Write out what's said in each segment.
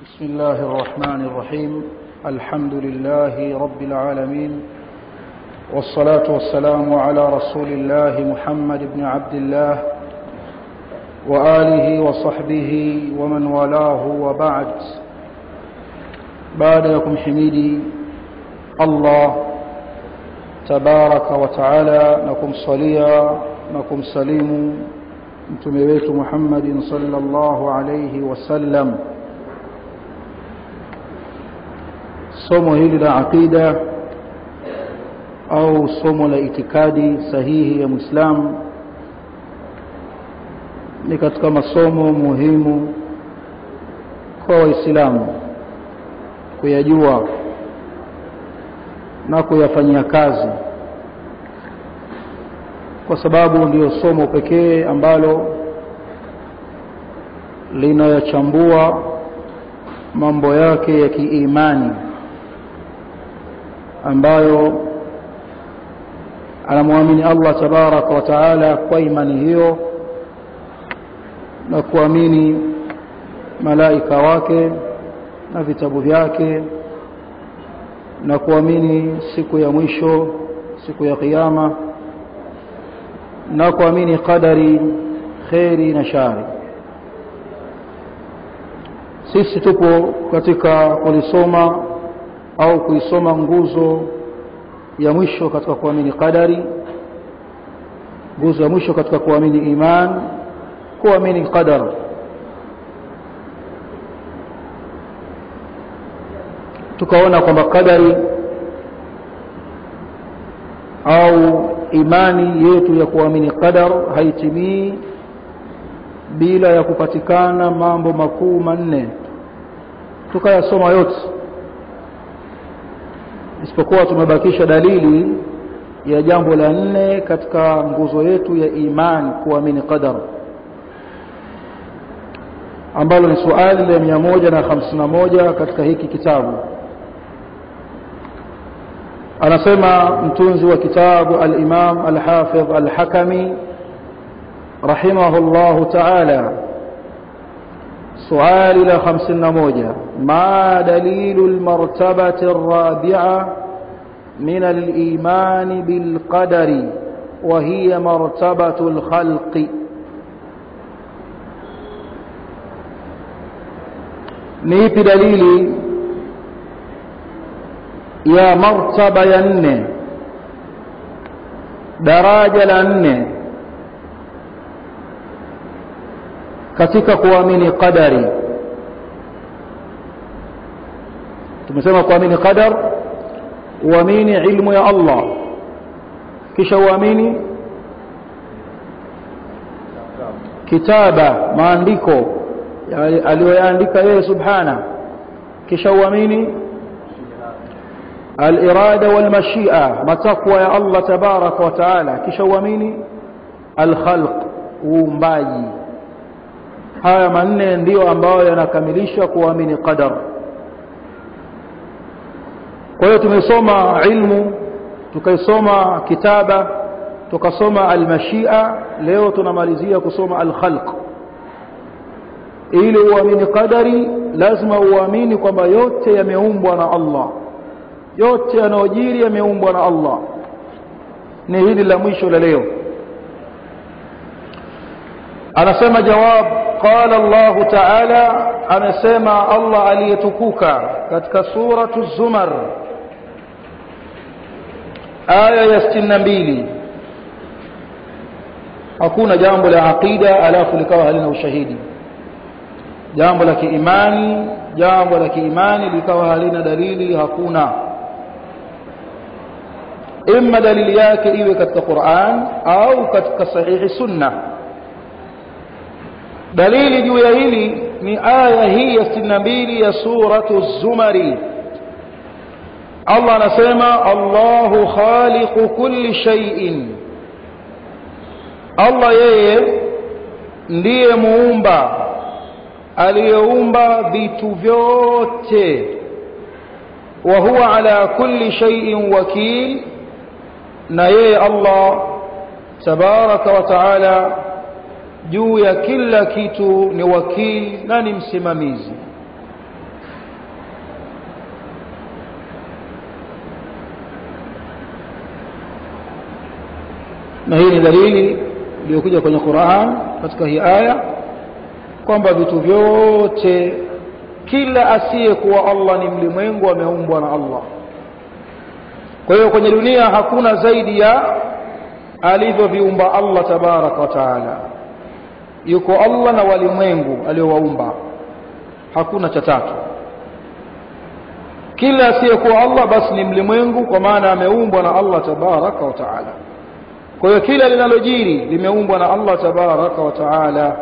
بسم الله الرحمن الرحيم الحمد لله رب العالمين والصلاة والسلام على رسول الله محمد بن عبد الله وآله وصحبه ومن والاه وبعد بعد لكم حميدي الله تبارك وتعالى نكم صليا نكم سليم mtume wetu Muhammadin sallallahu alayhi wasallam somo hili la aqida au somo la itikadi sahihi ya Muislamu ni katika masomo muhimu kwa Waislamu kuyajua na kuyafanyia kazi kwa sababu ndiyo somo pekee ambalo linayachambua mambo yake ya kiimani ambayo anamwamini Allah tabaraka wa taala kwa imani hiyo na kuamini malaika wake na vitabu vyake na kuamini siku ya mwisho siku ya kiyama na kuamini qadari kheri na shari sisi tupo katika kulisoma au kuisoma nguzo ya mwisho katika kuamini qadari nguzo ya mwisho katika kuamini iman kuamini qadar tukaona kwamba qadari au imani yetu ya kuamini qadar haitimii bila ya kupatikana mambo makuu manne tukayasoma yote isipokuwa tumebakisha dalili ya jambo la nne katika nguzo yetu ya imani kuamini qadar ambalo ni suali la mia moja na hamsini na moja katika hiki kitabu anasema mtunzi wa kitabu al-Imam al-Hafidh al-Hakami rahimahullahu ta'ala suali la 51 ma dalilu al-martabati ar-rabi'a min al-iman bil qadari wa hiya martabatu al-khalqi ni ipi dalili ya martaba ya nne daraja la nne katika kuamini qadari tumesema kuamini qadar uamini ilmu ya Allah kisha uamini kitaba maandiko aliyoyaandika yeye subhana kisha uamini الإرادة والمشيئة متقوى يا الله تبارك وتعالى كشواميني الخلق uumbaji haya manne ndiyo ambayo yanakamilisha kuamini qadar kwa hiyo tumesoma ilmu tukaisoma kitaba tukasoma almashia leo tunamalizia kusoma alkhalq ili uamini qadari lazima uamini kwamba yote yameumbwa na Allah yote yanayojiri yameumbwa na Allah ni hili la mwisho la leo anasema jawab qala Allah ta'ala anasema Allah aliyetukuka katika suratu zumar aya ya 62 hakuna jambo la aqida alafu likawa halina ushahidi jambo la kiimani jambo la kiimani likawa halina dalili hakuna imma dalili yake iwe katika Qur'an au katika sahihi sunna dalili juu ya hili ni aya hii ya 62 ya suratu zumari Allah anasema Allahu khaliqu kulli shay'in Allah yeye ndiye muumba aliyeumba vitu vyote wa huwa ala kulli shay'in wakil na yeye Allah tabaraka wa taala juu ya kila kitu ni wakili na ni msimamizi na hii ni dalili iliyokuja kwenye Qur'an katika hii aya kwamba vitu vyote kila asiyekuwa Allah ni mlimwengu ameumbwa na Allah kwa hiyo kwenye dunia hakuna zaidi ya alivyoviumba Allah tabaraka wa taala yuko Allah na walimwengu aliowaumba hakuna cha tatu kila asiyekuwa Allah basi ni mlimwengu kwa maana ameumbwa na Allah tabaraka wa taala kwa hiyo kila linalojiri limeumbwa na Allah tabaraka wa taala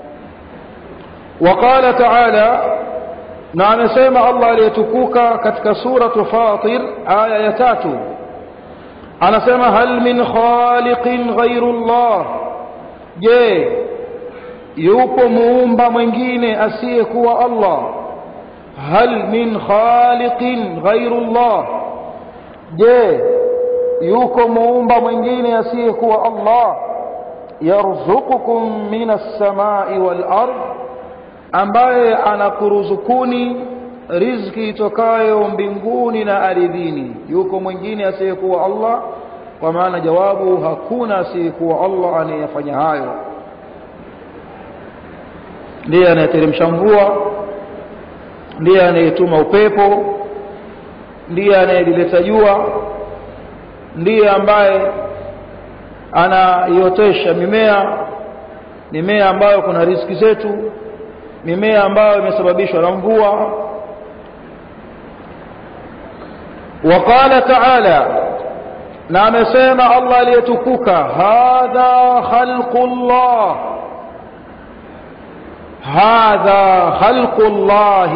وقال تعالى na amesema Allah aliyetukuka katika suratu Fatir aya ya tatu anasema hal min khaliqin ghairu Allah je yupo muumba mwingine asiyekuwa Allah hal min khaliqin ghairu Allah je yuko muumba mwingine asiyekuwa Allah yarzuqukum minas samai wal ardh ambaye anakuruzukuni riziki itokayo mbinguni na ardhini yuko mwingine asiyekuwa Allah kwa maana jawabu hakuna asiyekuwa Allah anayefanya hayo ndiye anayeteremsha mvua ndiye anayetuma upepo ndiye anayelileta jua ndiye ambaye anaiotesha mimea mimea ambayo kuna riziki zetu mimea ambayo imesababishwa na mvua وقال تعالى na amesema Allah aliyetukuka hadha khalqullah hadha khalqullah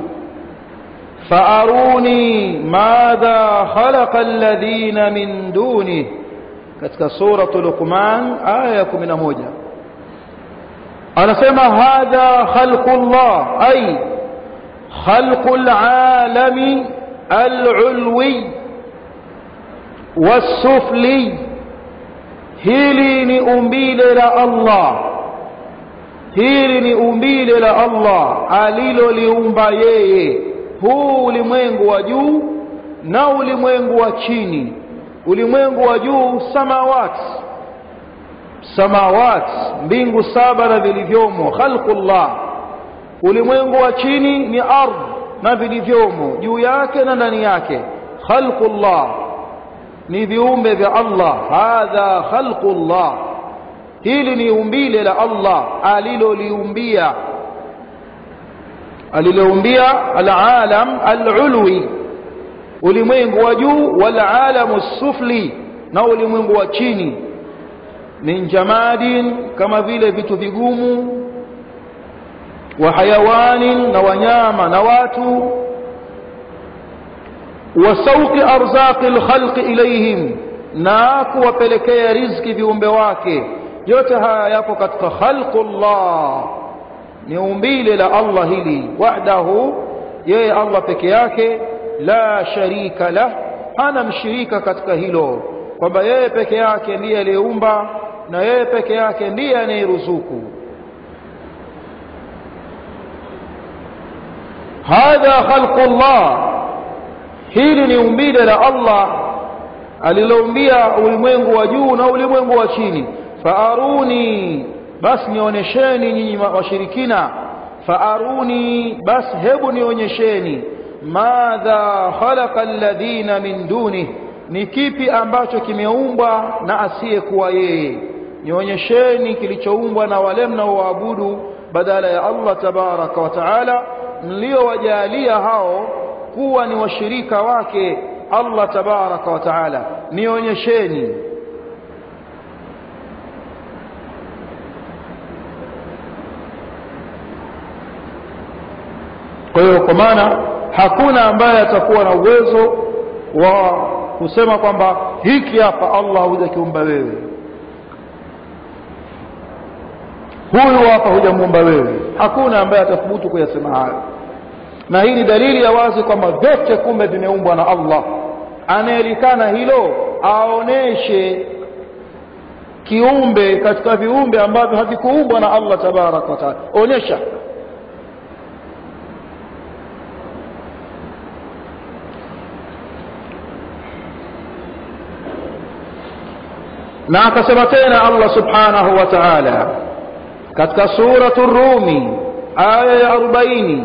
فاروني ماذا خلق الذين من دونه katika suratul luqman aya 11 anasema hadha khalqullah ay khalqul alami alulwi wasufli hili ni umbile la Allah hili ni umbile la Allah aliloliumba yeye huu ulimwengu wa juu na ulimwengu wa chini ulimwengu wa juu samawati samawati mbingu saba na vilivyomo khalqullah ulimwengu wa chini ni ardhi na vilivyomo juu yake na ndani yake khalqullah ni viumbe vya Allah hadha khalqullah hili ni umbile la Allah aliloliumbia aliloumbia alalam alulwi ulimwengu wa juu walalamu sufli na ulimwengu wa chini min jamadin kama vile vitu vigumu wa hayawanin na wanyama na watu wa sauqi arzaqi alkhalqi ilayhim na kuwapelekea riziki viumbe wake yote haya yapo katika khalqullah ni umbile la Allah hili wahdahu yeye Allah peke yake la sharika lah hana mshirika katika hilo kwamba yeye peke yake ndiye aliyeumba na yeye peke yake ndiye anayeruzuku hadha khalqullah hili ni umbile la Allah aliloumbia ulimwengu wa juu na ulimwengu wa chini faaruni basi nionyesheni nyinyi washirikina faaruni basi hebu nionyesheni madha khalaqa alladhina min duni ni kipi ambacho kimeumbwa na asiyekuwa yeye nionyesheni kilichoumbwa na wale mnaoabudu badala ya Allah tabaraka wa taala mliowajalia hao kuwa ni washirika wake Allah tabaraka wa taala nionyesheni kwa hiyo kwa maana hakuna ambaye atakuwa na uwezo wa kusema kwamba hiki hapa Allah hujakiumba wewe huyu hapa hujamuumba wewe hakuna ambaye atathubutu kuyasema hayo na hii ni dalili ya wazi kwamba vyote kumbe vimeumbwa na Allah anayelikana hilo aoneshe kiumbe katika viumbe ambavyo havikuumbwa na Allah tabaraka wa taala onyesha na akasema tena Allah subhanahu wa ta'ala katika suratu Rumi aya ya 40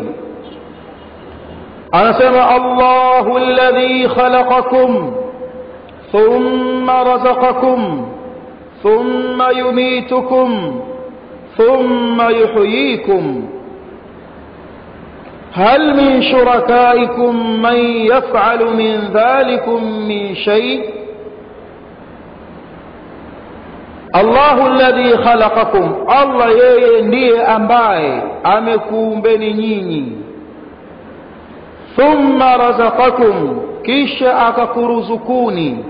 anasema Allahu alladhi khalaqakum thumma razaqakum thumma yumitukum thumma yuhyikum هل من شركائكم من يفعل من ذلكم من شيء الله الذي خلقكم الله yeye ndiye ambaye amekuumbeni nyinyi thumma razaqakum kisha akakuruzukuni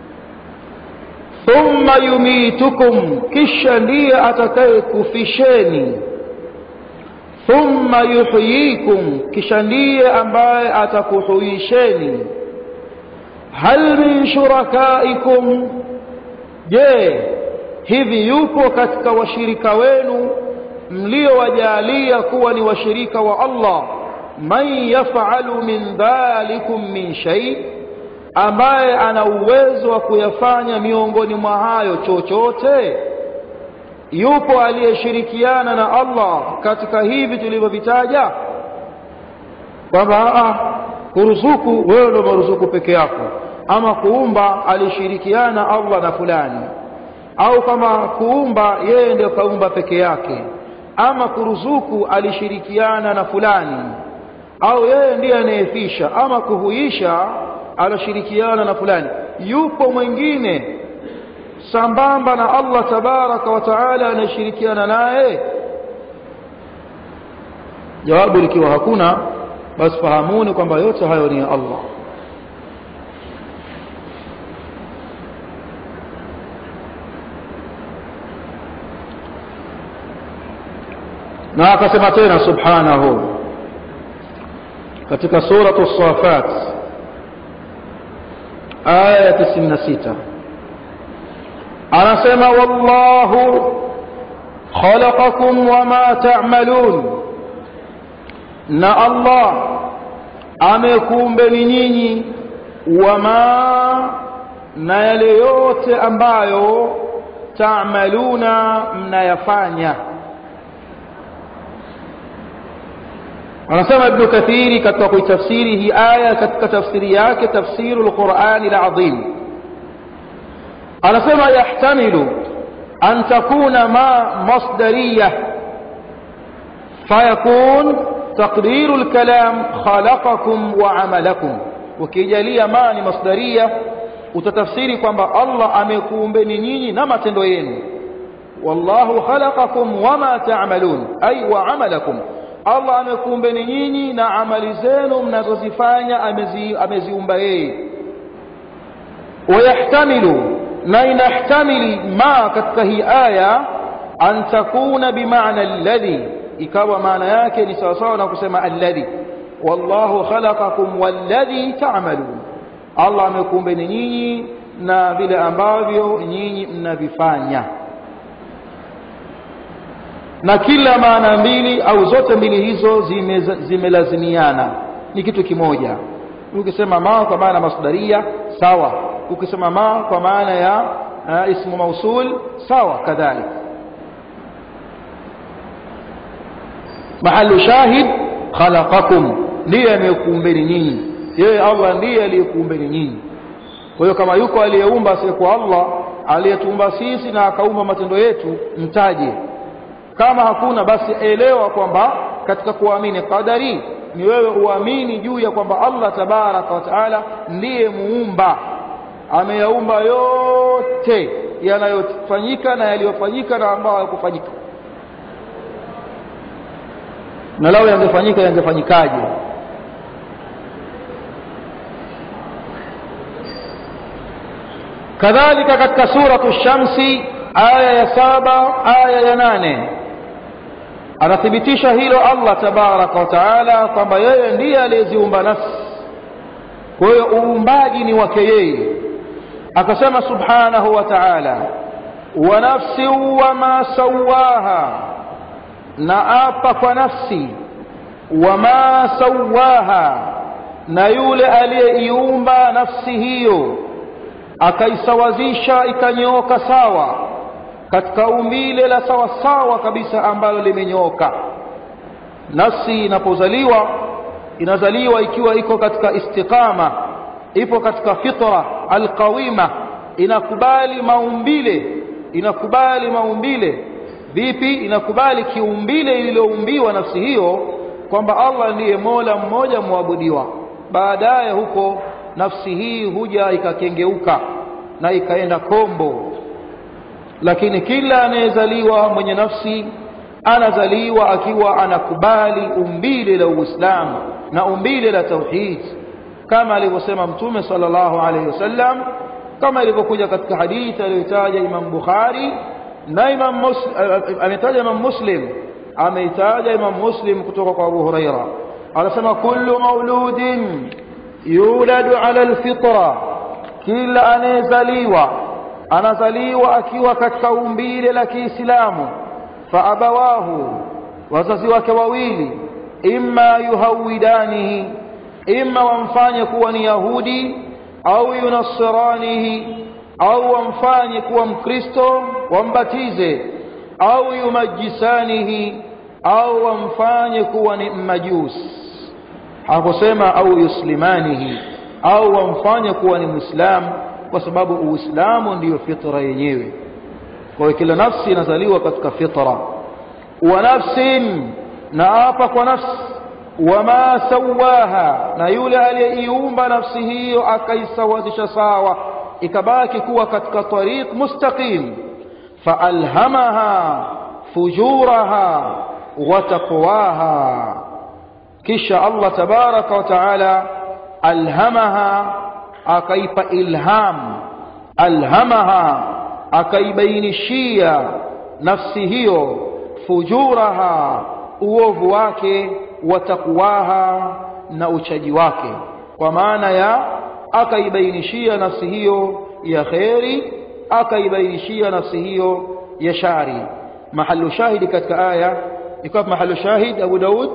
thumma yumitukum kisha ndiye atakayekufisheni thumma yuhyikum kisha ndiye ambaye atakuhuisheni hal min shurakaikum je hivi yupo katika washirika wenu mliowajalia kuwa ni washirika wa Allah man yafalu min dhalikum min shay ambaye ana uwezo wa kuyafanya miongoni mwa hayo chochote yupo aliyeshirikiana na Allah katika hivi tulivyovitaja kwamba kuruzuku wewe ndo maruzuku peke yako ama kuumba alishirikiana Allah na fulani au kama kuumba yeye ndio kaumba peke yake ama kuruzuku alishirikiana na fulani au yeye ndiye anayefisha ama kuhuisha alishirikiana na fulani yupo mwingine sambamba na Allah tabaraka wa taala anayeshirikiana naye jawabu likiwa hakuna basi fahamuni kwamba yote hayo ni ya Allah na akasema tena subhanahu katika suratu safat aya ya 96 anasema wallahu khalaqakum wama ta'malun na Allah amekuumbeni nyinyi wama na yale yote ambayo ta'maluna mnayafanya anasema ibn kathiri katika kuitafsiri hii aya katika tafsiri yake tafsiru alqur'ani alazim anasema yahtamilu an takuna ma masdariyah fayakun تقدير الكلام خلقكم وعملكم وكيجاليا ما ni masdaria utatafsiri kwamba Allah amekuumbeni nyinyi na matendo yenu wallahu khalaqakum wama ta'malun ay wa amalakum Allah amekuumbeni nyinyi na amali zenu mnazozifanya amezi, ameziumba yeye wayahtamilu na inahtamili ma katika hii aya an takuna bimaana alladhi ikawa maana yake ni sawasawa na kusema alladhi wallahu khalaqakum walladhi ta'malun Allah amekuumbeni nyinyi na vile ambavyo nyinyi mnavifanya na kila maana mbili au zote mbili hizo zimelazimiana zime ni kitu kimoja ukisema ma kwa maana masdaria sawa ukisema ma kwa maana ya uh, ismu mausul sawa kadhalika mahalu shahid khalaqakum ndiye amekuumbeni nyinyi yeye Allah ndiye aliyekuumbeni nyinyi kwa hiyo kama yuko aliyeumba asiyekuwa Allah aliyetuumba sisi na akaumba matendo yetu mtaje kama hakuna basi elewa kwamba katika kuamini qadari ni wewe uamini juu ya kwamba Allah tabaraka wa taala ndiye muumba ameyaumba yote yanayofanyika na yaliyofanyika na ambayo hayakufanyika na lao yangefanyika yangefanyikaje kadhalika katika suratu shamsi aya ya saba aya ya nane anathibitisha hilo Allah tabaraka wa taala kwamba yeye ndiye aliyeziumba nafsi kwa hiyo uumbaji ni wake yeye akasema subhanahu wa taala wa nafsi wama sawaha na apa kwa nafsi wama sawaha na yule aliyeiumba nafsi hiyo akaisawazisha ikanyooka sawa katika umbile la sawa sawa kabisa ambalo limenyooka nafsi inapozaliwa inazaliwa ikiwa iko katika istiqama ipo katika fitra alqawima inakubali maumbile inakubali maumbile vipi inakubali kiumbile lililoumbiwa nafsi hiyo kwamba Allah ndiye Mola mmoja muabudiwa baadaye huko nafsi hii huja ikakengeuka na ikaenda kombo lakini kila anayezaliwa mwenye nafsi anazaliwa akiwa anakubali umbile la Uislamu na umbile la tauhid kama alivyosema mtume sallallahu alaihi wasallam kama ilivyokuja katika hadithi aliyotaja Imam Bukhari na Imam Muslim ametaja Imam Muslim ameitaja Imam Muslim kutoka kwa Abu Huraira anasema kullu mauludin yuladu ala alfitra kila anayezaliwa anazaliwa akiwa katika umbile la Kiislamu fa abawahu wazazi wake wawili imma yuhawidanihi imma wamfanye kuwa ni yahudi au yunasiranihi au wamfanye kuwa mkristo wambatize au yumajisanihi au wamfanye kuwa ni mmajus hakusema au yuslimanihi au wamfanye kuwa ni muislamu kwa sababu uislamu ndiyo fitra yenyewe kwa hiyo kila nafsi inazaliwa katika fitra wa nafsin na hapa kwa nafsi wama sawaha na yule aliyeiumba nafsi hiyo akaisawazisha sawa ikabaki kuwa katika tariq mustaqim faalhamaha fujuraha wa taqwaha kisha Allah tabaraka wa taala alhamaha akaipa ilham alhamaha akaibainishia nafsi hiyo fujuraha uovu wake wa takwaha na uchaji wake kwa maana ya akaibainishia nafsi hiyo ya kheri akaibainishia nafsi hiyo ya shari mahalu shahidi katika aya ikawa mahalu shahid Abu Daud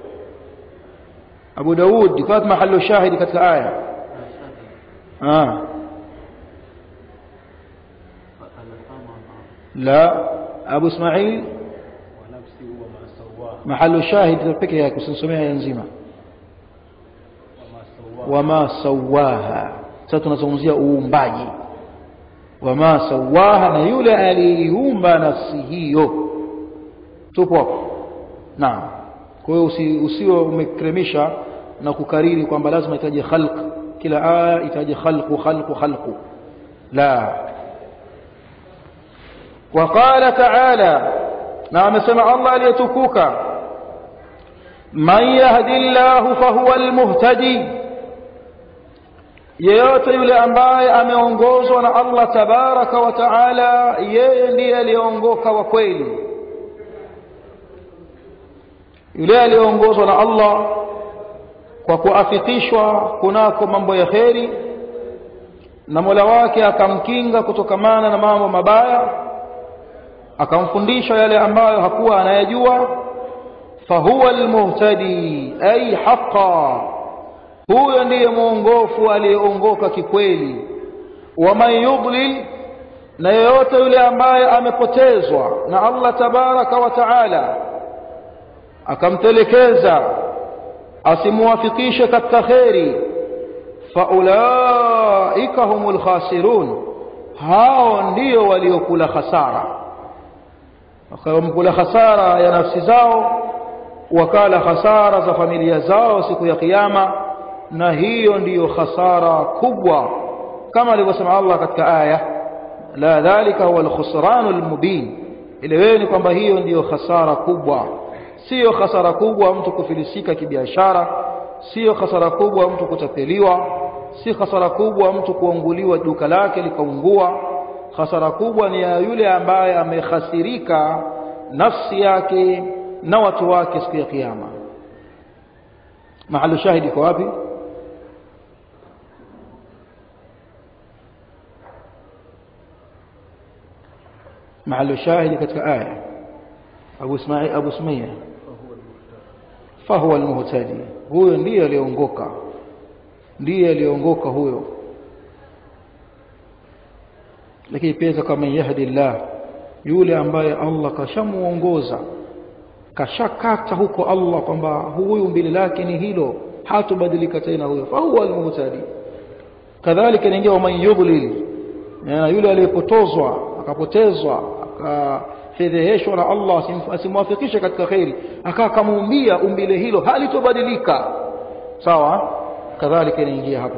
Abu Daud ikawa mahalu shahidi katika aya ah لا أبو إسماعيل محل شاهد peke yake usisomea nzima wama sawaha sasa tunazungumzia uumbaji wama sawaha na yule aliyeumba nafsi hiyo tupo naam kwa hiyo usiwe umekremisha na kukariri kwamba lazima itaje khalq kila aya itaje khalqu khalqu khalqu la وقال تعالى نعم سمع الله ليتكوك من يهدي الله فهو المهتدي yeyote yule ambaye ameongozwa na Allah tabaraka wa taala yeye ndiye aliyeongoka wa kweli yule aliyeongozwa na Allah kwa kuafikishwa kunako mambo ya kheri na Mola wake akamkinga kutokamana na mambo mabaya akamfundisha yale ambayo hakuwa anayajua fahuwa almuhtadi ay haqa huyo ndiye mwongofu aliyeongoka kikweli waman yudlil na yeyote yule ambaye amepotezwa na Allah tabaraka wa taala akamtelekeza asimuwafikishe katika kheri faulaika humul khasirun hao ndio waliokula khasara wakamkula khasara ya nafsi zao wakala khasara za familia zao siku ya kiyama na hiyo ndiyo khasara kubwa kama alivyosema Allah katika aya la dhalika huwa alkhusran almubin eleweni kwamba hiyo ndiyo khasara kubwa sio khasara kubwa mtu kufilisika kibiashara sio khasara kubwa mtu kutapeliwa si khasara kubwa mtu kuanguliwa duka lake likaungua khasara kubwa ni ya yule ambaye amekhasirika nafsi yake na watu wake siku ya kiyama mahali shahidi kwa wapi mahali shahidi katika aya Abu Ismail Abu Sumaya fahuwa almuhtadi huyo ndiye aliongoka ndiye aliongoka huyo lakini pia kama yahdillah yule ambaye Allah kashamuongoza kashakata huko Allah kwamba huyu mbili lake ni hilo hatubadilika tena huyo fa huwa almuhtadi kadhalika inaingia man yudlil na yule aliyepotozwa akapotezwa akafedheheshwa na Allah asimwafikishe katika khairi akaa kamuumbia umbile hilo halitobadilika sawa kadhalika inaingia hapo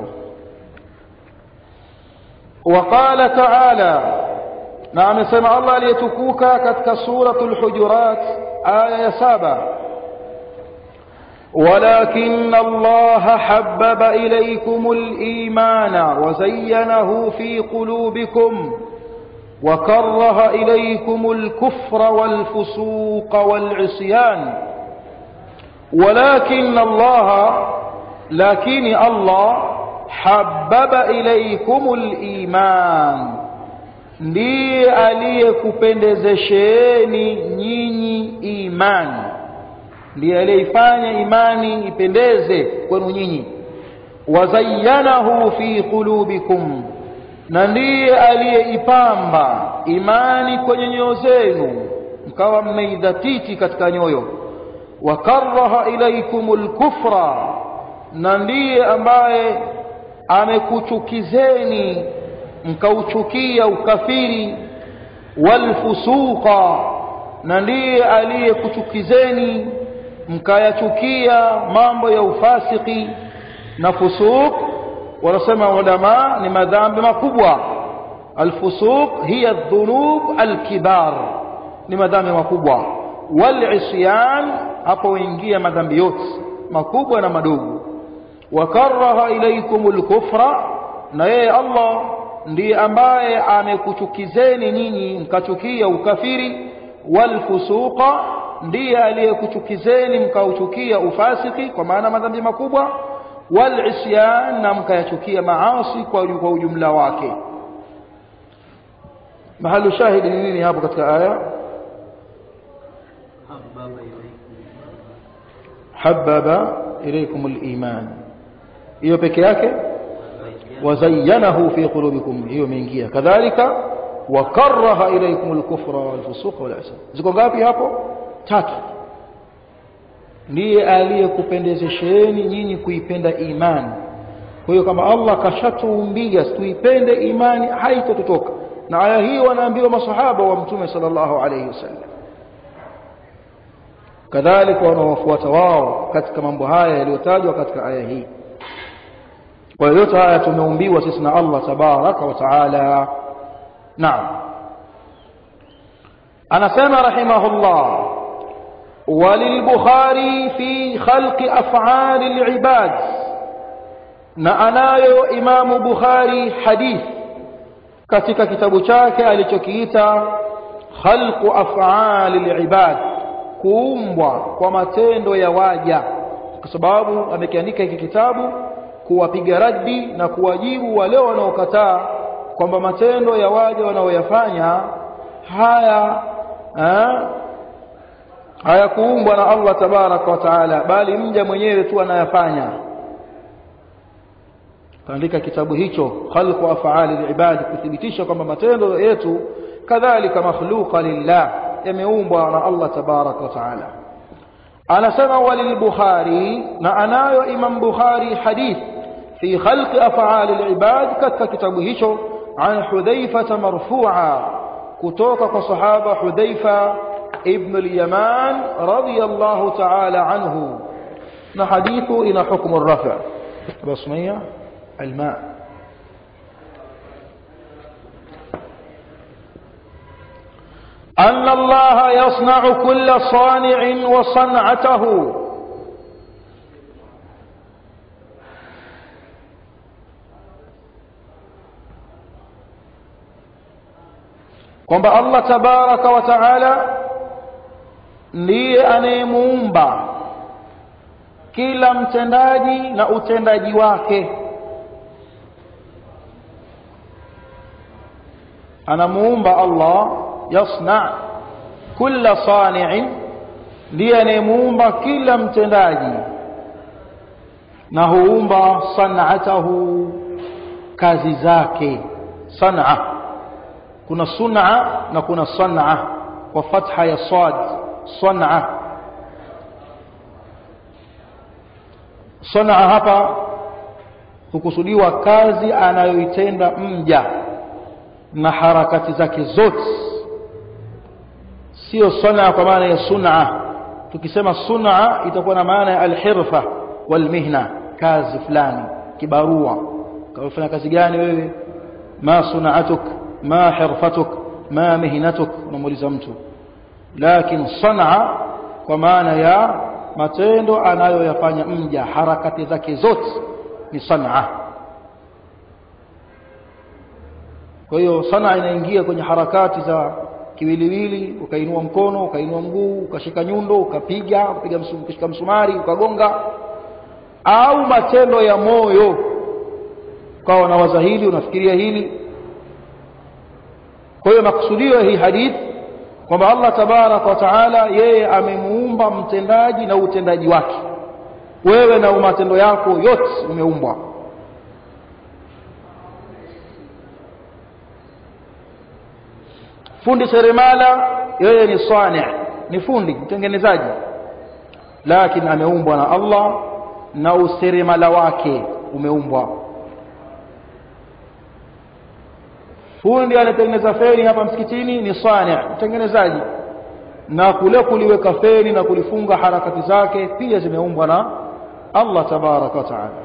وقال تعالى na amesema Allah aliyetukuka katika suratul hujurat aya ya saba ولكن الله حبب إليكم الإيمان وزينه في قلوبكم وكره إليكم الكفر والفسوق والعصيان ولكن الله لكن الله حبب إليكم الإيمان ndiye aliyekupendezesheni nyinyi imani ndiye aliyeifanya imani ipendeze kwenu nyinyi wazayyanahu fi qulubikum na ndiye aliyeipamba imani kwenye nyoyo zenu mkawa mmeidhatiti katika nyoyo wakaraha ilaikumul kufra na ndiye ambaye amekuchukizeni mkauchukia ukafiri walfusuqa na ndiye aliyekuchukizeni mkayachukia mambo ya ufasiki na fusuq wanasema ulama ni madhambi makubwa alfusuq hiya dhunub alkibar ni madhambi makubwa walisyan hapo huingia madhambi yote makubwa na madogo wakaraha ilaikum alkufra na yeye Allah ndiye ambaye amekuchukizeni nyinyi mkachukia ukafiri walfusuqa ndiye aliyekuchukizeni mkauchukia ufasiki kwa maana madhambi makubwa walisyan na mkayachukia maasi kwa kwa ujumla wake mahalu shahidi ni nini hapo katika aya hababa ilaykum aliman hiyo peke yake وزينه في قلوبكم hiyo imeingia kadhalika wakaraha ilaykum alkufra walfusuq walasyan ziko ngapi hapo tatu ndiye aliyekupendezesheni nyinyi kuipenda imani kwa hiyo kama Allah kashatuumbia tuipende imani haitototoka na aya hii wanaambiwa masahaba wa mtume sallallahu alayhi wasallam kadhalika wanaofuata wao katika mambo haya yaliyotajwa katika aya hii kwa hiyo yote haya tumeumbiwa sisi na Allah tabaraka wa taala naam anasema rahimahullah وللبخاري في خلق أفعال العباد na anayo imamu bukhari hadith katika kitabu chake alichokiita khalqu af'ali al-ibad kuumbwa kwa matendo ya waja kwa sababu amekiandika hiki kitabu kuwapiga raddi na kuwajibu wale wanaokataa kwamba matendo ya waja wanaoyafanya haya ha, hayakuumbwa na Allah tabaraka wa taala bali mja mwenyewe tu anayafanya kaandika kitabu hicho khalqu af'ali al-ibad kuthibitisha kwamba matendo yetu kadhalika makhluqa lillah yameumbwa na Allah tabaraka wa taala anasema walil bukhari na anayo imam bukhari hadith fi khalqi af'ali al-ibad katika kitabu hicho an hudhaifa marfu'a kutoka kwa sahaba hudhaifa ibn al-yaman radiyallahu ta'ala anhu na hadithu ina hukmu ar-raf' basmiyya الماء أن الله يصنع كل صانع وصنعته kwamba Allah tabaraka wa taala ndiye anayemuumba kila mtendaji na utendaji wake anamuumba Allah yasna kulla sani'in ndiye anayemuumba kila mtendaji na huumba san'atahu kazi zake san'a kuna sun'a na kuna san'a kwa fatha ya sad san'a san'a hapa hukusudiwa kazi anayoitenda mja na harakati zake zote sio sun'a kwa maana ya sun'a tukisema sun'a itakuwa na maana ya alhirfa walmihna kazi fulani kibarua kafanya kazi gani wewe ma sun'atuk ma hirfatuk ma mihnatuk unamuuliza mtu lakini san'a kwa maana ya matendo anayoyafanya mja harakati zake zote ni san'a kwa hiyo san'a inaingia kwenye harakati za kiwiliwili ukainua mkono ukainua mguu ukashika nyundo ukapiga ukapiga ukashika msumari ukagonga au matendo ya moyo ukawa unawaza hili unafikiria hili kwa hiyo makusudio hii hadithi kwamba Allah tabarak wa taala yeye amemuumba mtendaji na utendaji wake wewe na matendo yako yote umeumbwa fundi seremala yeye ni sani ni fundi mtengenezaji lakini ameumbwa na Allah na useremala wake umeumbwa fundi anatengeneza feni hapa msikitini ni sani mtengenezaji na kule kuliweka feni na kulifunga harakati zake pia zimeumbwa na Allah tabaraka wa taala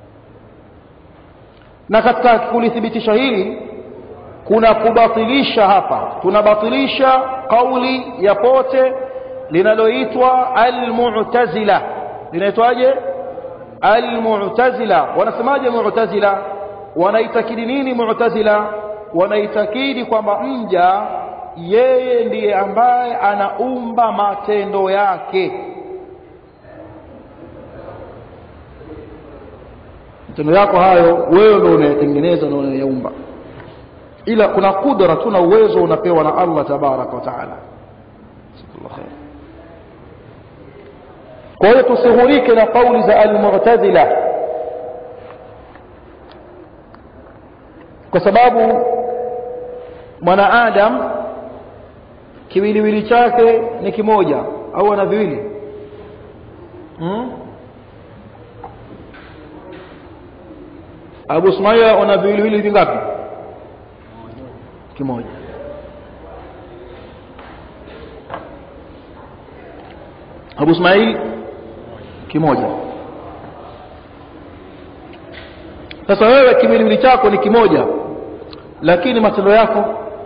na katika kulithibitisha hili kuna kubatilisha hapa tunabatilisha kauli ya pote linaloitwa almu'tazila linaitwaje almu'tazila wanasemaje mu'tazila wanaitakidi nini mu'tazila wanaitakidi kwamba mja yeye ndiye ambaye anaumba matendo yake matendo yako hayo wewe ndio unayatengeneza na unayaumba ila kuna kudra tu na uwezo unapewa na Allah tabaraka wa taala kwa hiyo tusihurike na kauli za almu'tazila kwa sababu mwanaadam kiwiliwili chake ni kimoja au ana viwili hmm? Abu Sumaia una viwiliwili vingapi kimoja Abu Ismail kimoja sasa wewe kimwili chako ni kimoja lakini matendo yako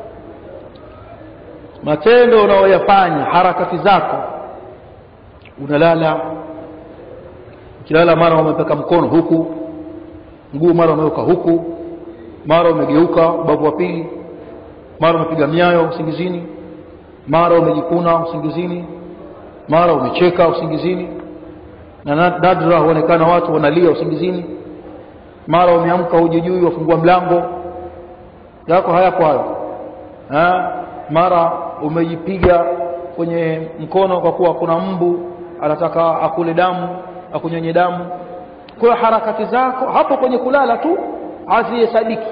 matendo unayoyafanya harakati zako unalala ukilala mara umepeka mkono huku mguu mara umeweka huku mara umegeuka ubavu wa pili mara umepiga miayo usingizini mara umejikuna usingizini mara umecheka usingizini na nadra huonekana watu wanalia usingizini mara umeamka hujijui wafungua mlango yako hayapo hayo ha? mara umejipiga kwenye mkono kwa kuwa kuna mbu anataka akule damu akunyonye damu kwa harakati zako hapo kwenye kulala tu hazihesabiki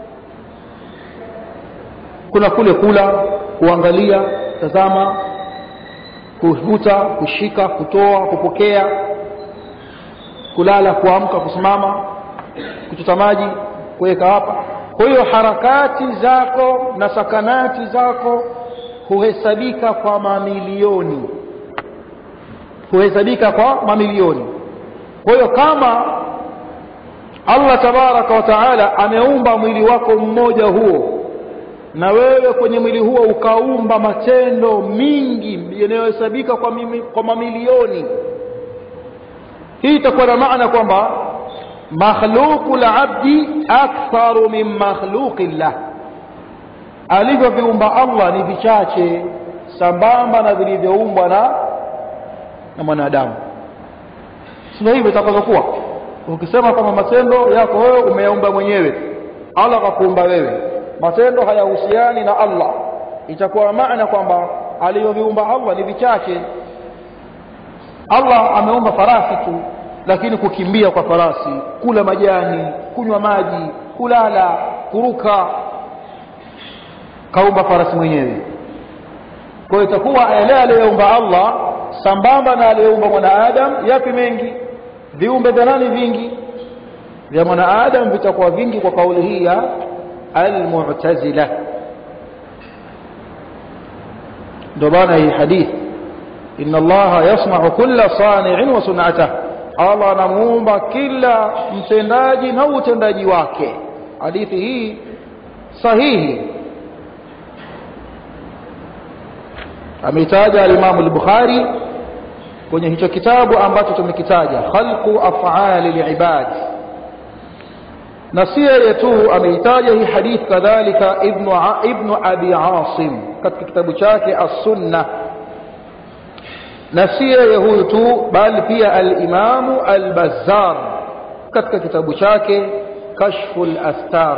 kuna kule kula kuangalia tazama kuvuta kushika kutoa kupokea kulala kuamka kusimama kuchota maji kuweka hapa kwa hiyo harakati zako na sakanati zako huhesabika kwa mamilioni huhesabika kwa mamilioni kwa hiyo kama Allah tabaraka wa taala ameumba mwili wako mmoja huo na wewe kwenye mwili huo ukaumba matendo mingi yanayohesabika kwa, mimi, kwa mamilioni hii itakuwa na maana kwamba makhluqu labdi aktharu min makhluqi llah alivyoviumba Allah ni vichache sambamba na vilivyoumbwa na na mwanadamu sio hivyo itakavyokuwa ukisema kwamba matendo yako wewe umeyaumba mwenyewe Allah akakuumba wewe matendo hayahusiani na Allah itakuwa maana kwamba alivyoviumba Allah ni vichache Allah ameumba farasi tu lakini kukimbia kwa farasi kula majani kunywa maji kulala kuruka kaumba farasi mwenyewe kwa hiyo itakuwa yale aliyoumba Allah sambamba na aliyoumba mwanadamu yapi mengi viumbe vya nani vingi vya mwanadamu vitakuwa vingi kwa kauli hii ya almu'tazila ndio bana hii hadithi inna allaha yasma'u kulla sani'in wa sun'atah Allah anamuumba kila mtendaji na utendaji wake hadithi hii sahihi ameitaja al-Imam al-Bukhari kwenye hicho kitabu ambacho tumekitaja khalqu af'ali al-ibad na si yeye tu ameitaja hii hadith kadhalika ibn ibn abi asim katika kitabu chake as-sunnah na si yeye huyu tu bali pia al-imamu al-bazzar katika kitabu chake kashful astar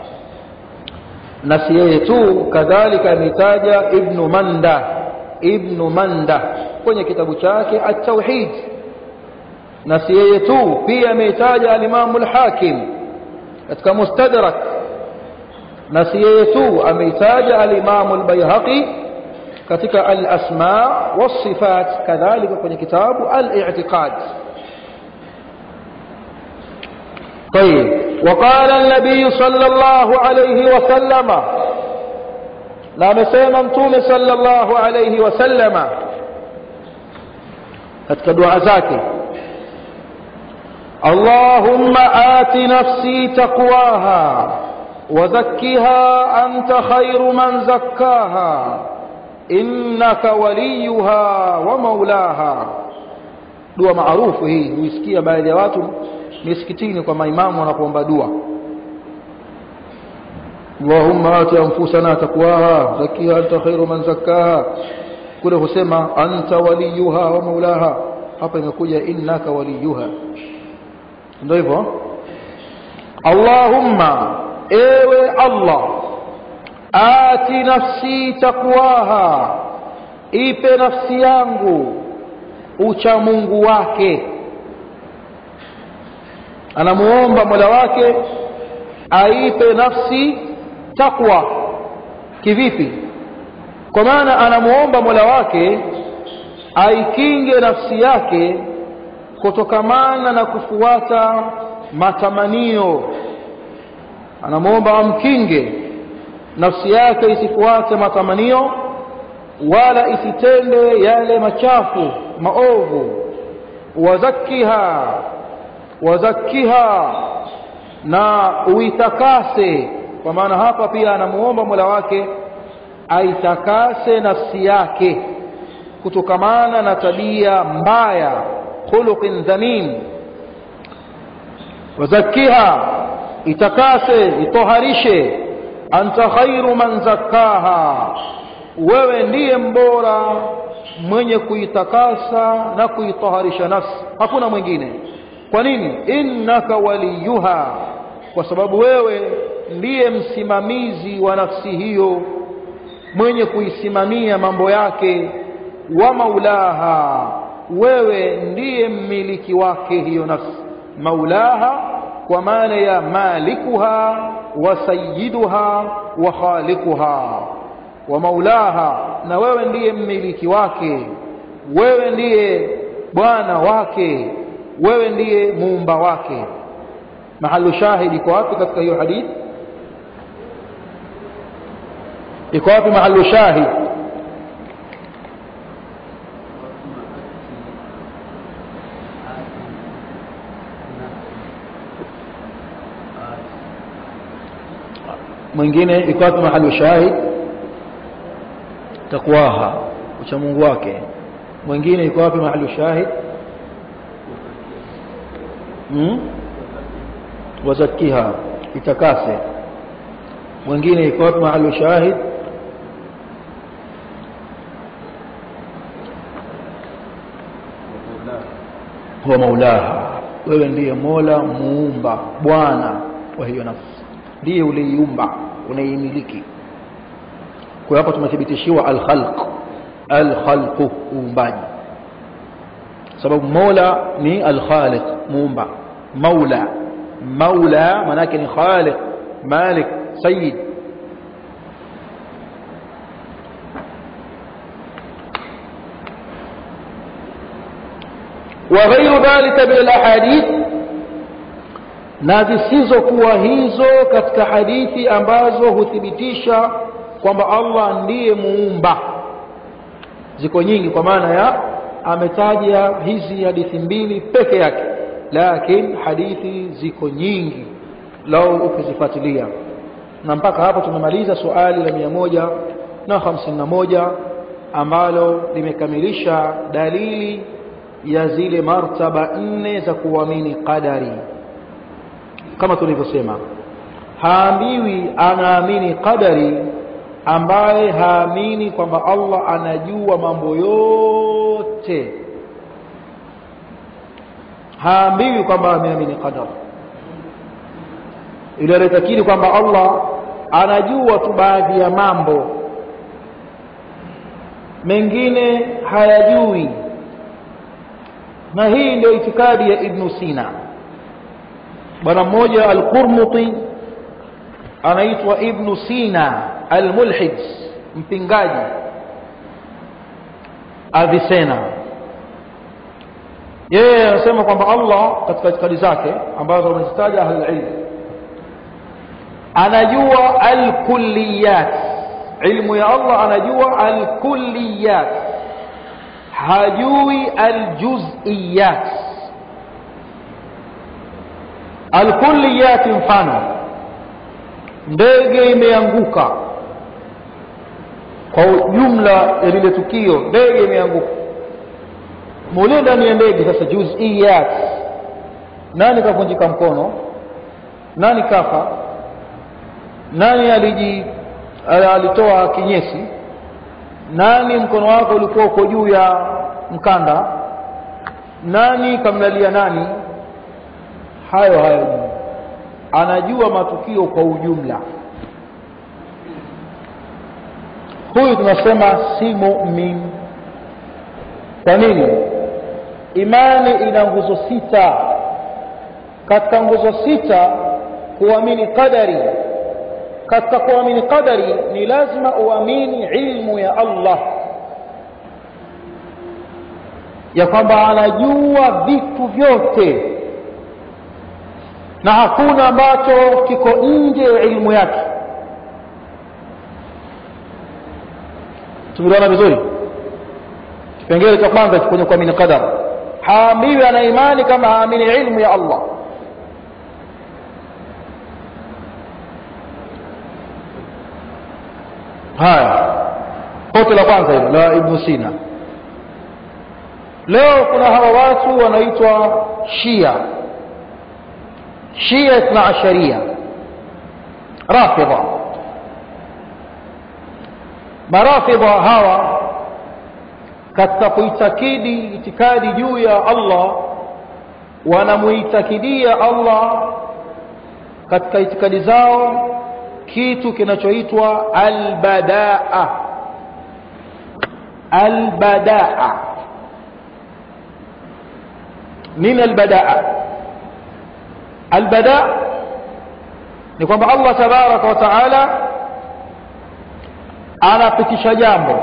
na si yeye tu kadhalika ameitaja ibn manda ibn manda kwenye kitabu chake at-tauhid na si yeye tu pia ameitaja al-imamu al-hakim katika mustadrak na si yeye tu ameitaja al-imamu al-bayhaqi katika al-asma was-sifat kadhalika kwenye kitabu al-i'tiqad طيب وقال النبي صلى الله عليه وسلم لا مسيما متوم صلى الله عليه وسلم katika dua zake اللهم آت نفسي تقواها وزكها أنت خير من زكاها إنك وليها ومولاها dua maarufu hii huisikia baadhi ya watu misikitini kwa maimamu wanapoomba dua Allahumma ati anfusana taqwaha zakkiha anta khairu man zakkaha kule husema anta waliyuha wa maulaha hapa imekuja innaka waliyuha ndio hivyo Allahumma ewe Allah ati nafsi taqwaha ipe nafsi yangu ucha Mungu wake anamuomba Mola wake aipe nafsi takwa kivipi kwa maana anamuomba Mola wake aikinge nafsi yake kutokamana na kufuata matamanio anamuomba amkinge nafsi yake isifuate matamanio wala isitende yale machafu maovu wazakiha wazakiha na uitakase kwa maana hapa pia anamuomba Mola wake aitakase nafsi yake kutokamana na tabia mbaya khuluqin dhamim wazakiha itakase itoharishe anta khairu man zakkaha wewe ndiye mbora mwenye kuitakasa na kuitoharisha nafsi hakuna mwingine kwa nini innaka waliyuha kwa sababu wewe ndiye msimamizi wa nafsi hiyo mwenye kuisimamia mambo yake wa maulaha wewe ndiye mmiliki wake hiyo nafsi maulaha kwa maana ya malikuha wa sayyiduha wa khaliquha wa maulaha na wewe ndiye mmiliki wake wewe ndiye bwana wake wewe ndiye muumba wake mahalu shahidi iko wapi katika hiyo hadithi iko wapi mahalu shahid mwingine iko wapi mahalu shahid takwaha ucha Mungu wake mwingine iko wapi mahalu shahid hmm? wazakiha itakase mwingine iko wapi mahalu shahid huwa maulaha wewe ndiye mola muumba bwana wa hiyo nafsi ndiye uliiumba unaimiliki kwa hapa tumethibitishiwa al-khalq al-khalq uumbaji sababu mola ni al-khaliq muumba maula maula manake ni khaliq malik sayyid wa ghairu dhalika min alahadith na zisizokuwa hizo katika hadithi ambazo huthibitisha kwamba Allah ndiye muumba ziko nyingi kwa maana ya ametaja hizi hadithi mbili peke yake lakini hadithi ziko nyingi lau ukizifuatilia na mpaka hapo tumemaliza suali la mia moja na hamsini na moja ambalo limekamilisha dalili ya zile martaba nne za kuamini qadari kama tulivyosema haambiwi anaamini qadari ambaye haamini kwamba Allah anajua mambo yote haambiwi kwamba ameamini qadar ile anatakiri kwamba Allah anajua tu baadhi ya mambo mengine hayajui na hii ndio itikadi ya Ibn Sina bwana mmoja al-Qurmuti anaitwa Ibn Sina al-Mulhid mpingaji Avicenna yeye anasema kwamba Allah katika itikadi zake ambazo wamezitaja ahlul ilm anajua al-kulliyat ilmu ya Allah anajua al-kulliyat hajui al-juz'iyat al-kulliyat mfano ndege imeanguka kwa jumla ya lile tukio ndege imeanguka mule ndani ya ndege sasa juz'iyat nani kavunjika mkono nani kafa nani aliji alitoa kinyesi nani mkono wako ulikuwa uko juu ya mkanda nani kamlalia nani hayo hayo anajua matukio kwa ujumla huyu tunasema si mu'min kwa nini imani ina nguzo sita katika nguzo sita kuamini qadari katika kuamini qadari ni lazima uamini ilmu ya Allah ya kwamba anajua vitu vyote na hakuna ambacho kiko nje ya ilmu yake tumeelewana vizuri kipengele cha kwanza kwenye kuamini qadar haambiwi ana imani kama haamini ilmu ya Allah haya pote la kwanza hilo la ibn sina leo kuna hawa watu wanaitwa shia shia ithna asharia rafidha marafidha hawa katika kuitakidi itikadi juu ya Allah wanamuitakidia Allah katika itikadi zao kitu kinachoitwa albadaa albadaa nini albadaa albadaa ni kwamba Allah tabaraka wa taala anapitisha jambo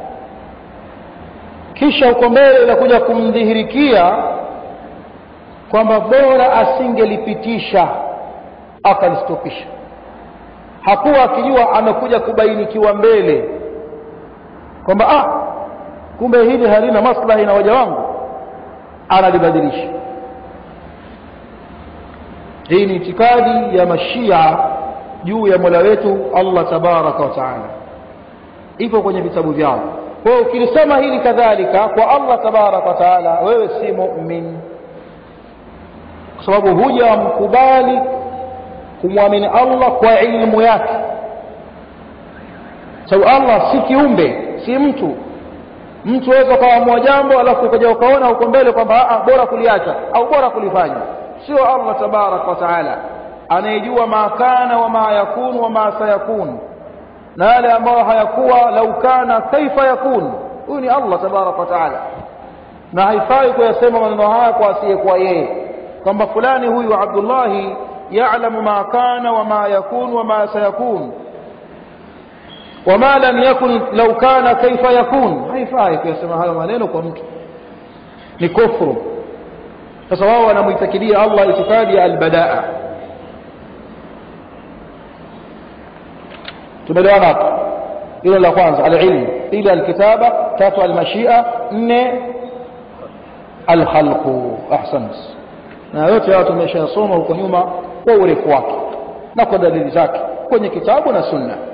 kisha huko mbele inakuja kumdhihirikia kwamba bora asingelipitisha akalistopisha hakuwa akijua amekuja kubainikiwa mbele kwamba ah kumbe hili halina maslahi na waja wangu analibadilisha hii ni itikadi ya mashia juu ya mola wetu allah tabaraka wa taala iko kwenye vitabu vyao kwa hiyo ukilisema hili kadhalika kwa allah tabaraka wa taala wewe si mumin kwa sababu huja mkubali kumwamini allah kwa ilmu yake sababu allah si kiumbe si mtu mtu waweza ukaamua jambo alafu ukaja ukaona huko mbele kwamba bora kuliacha au bora kulifanya sio allah tabaraka wa taala anayejua ma kana wa ma yakun wa ma sayakun na yale ambayo hayakuwa lau kana kaifa yakun huyu ni allah tabaraka wa taala na haifai kuyasema maneno haya kwa asiyekuwa yeye kwamba fulani huyu abdullahi yalamu ma kana wa ma yakun wa ma sayakun wama lam yakun lau kana kaifa yakun haifai kuyasema hayo maneno kwa mtu ni kufru sasa wao wanamwitakidia Allah itikadi ya albadaa tumeelewana hapo hilo la kwanza alilm pili alkitaba tatu almashia nne alkhalqu ahsant na yote hayo tumeshayasoma huko nyuma kwa urefu wake na kwa dalili zake kwenye kitabu na sunna